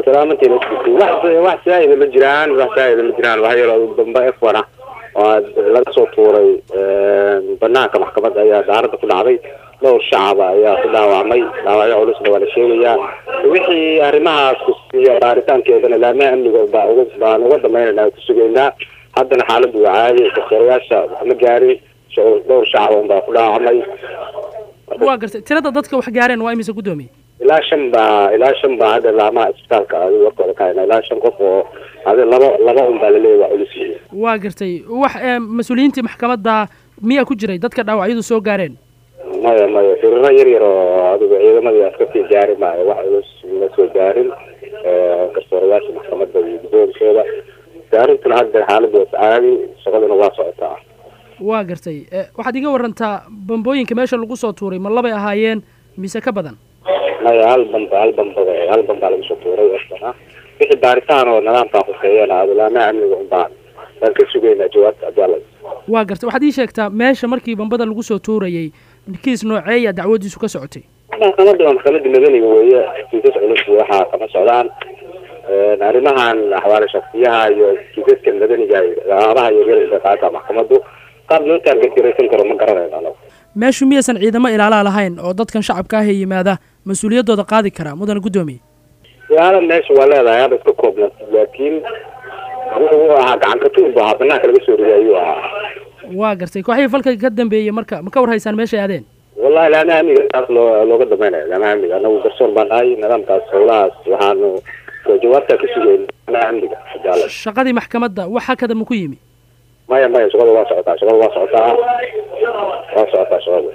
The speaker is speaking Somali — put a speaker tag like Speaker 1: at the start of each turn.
Speaker 1: salaamantiin wax wax saa'ida ma jiraan wax saa'ida ma jiraan wax yaroo dambe f one ah oo laga soo tuuray banaanka maxkamadda ayaa daaradda ku dhacday dhowr shacaba ayaa ku dhaawacmay dhaawacyo culusna waa la sheegayaa wixii arrimahaas kusiiya baaritaankeedana laamaha amniga baa uga baan uga damaynayna ku sugaynaa haddana xaaladdu waa caadi daktarayaasha wax ma gaarin dhowr shacaba unbaa ku dhaawacmay
Speaker 2: waa gartay tirada dadka wax gaareen waa imise guddoomiye
Speaker 1: ilaa shan baa ilaa shan baa hadda laamaha isbitaalka adi warkooda ka hayna ilaa shan qof oo adi laba laba un baa laleeyahy waa culus yihiin
Speaker 2: waa gartay wax mas-uuliyiintii maxkamadda miyaa ku jiray dadka dhaawacyadu soo gaareen
Speaker 1: maya maya firiro yar yar oo adigu ciidamadii askartii gaari maayo wax culus ma soo gaarin garsoorayaasha maxkamadda iyo guddoonkeeda gaarintuna hadda xaaladdu waa caadi shaqaduna waa socotaa
Speaker 2: waa gartay waxaad iga warantaa bambooyinka meesha lagu soo tuuray ma labay ahaayeen mise ka badan
Speaker 1: maya hal bamba hal bamba hal bambaa lagu soo tuuray wasana wixii baaritaan oo nidaamkaa khuseeyana adulaamaha amniga unbaan baan ka sugaynaa jawaabta adala
Speaker 2: waa gartay waxaad ii sheegtaa meesha markii bambada lagu soo tuurayay kiis nooceeya dacwadiisu ka socotay
Speaker 1: maxkamadda waa maxkamadda madaniga weeye kiisas culus waxaa kama socdaan arrimahan axwaale shaksiyaha iyo kiisaska madaniga laabaha iyo galaysa qaata maxkamaddu qaab loo taargetiraysan karo ma garanayno anagu
Speaker 2: meeshu miyaysan ciidamo ilaalaa lahayn oo dadkan shacabka ah ee yimaada mas-uuliyaddooda qaadi karaa mudana guddoomiye
Speaker 1: ilaala meesha waa leedahay hadda iska koobna laakiin wuxuu ahaa gacanka tuur bu ahaa banaanka laga soo riday ayuu ahaa
Speaker 2: waa gartay kooxihii falka ka dambeeyey marka ma ka war haysaan meeshay aadeen
Speaker 1: wallahi laamaha amniga taas loo looga dambeynaya laamaha amniga anagu garsoon baan nahay nidaamkaas howlahaas waxaanu jawaabtaa ka sugayna laamaha amniga jaalle
Speaker 2: shaqadii maxkamadda wax hakada ma ku yimi
Speaker 1: maya maya shaqada waa socotaa shaqada waa socotaa waa socotaa shaqada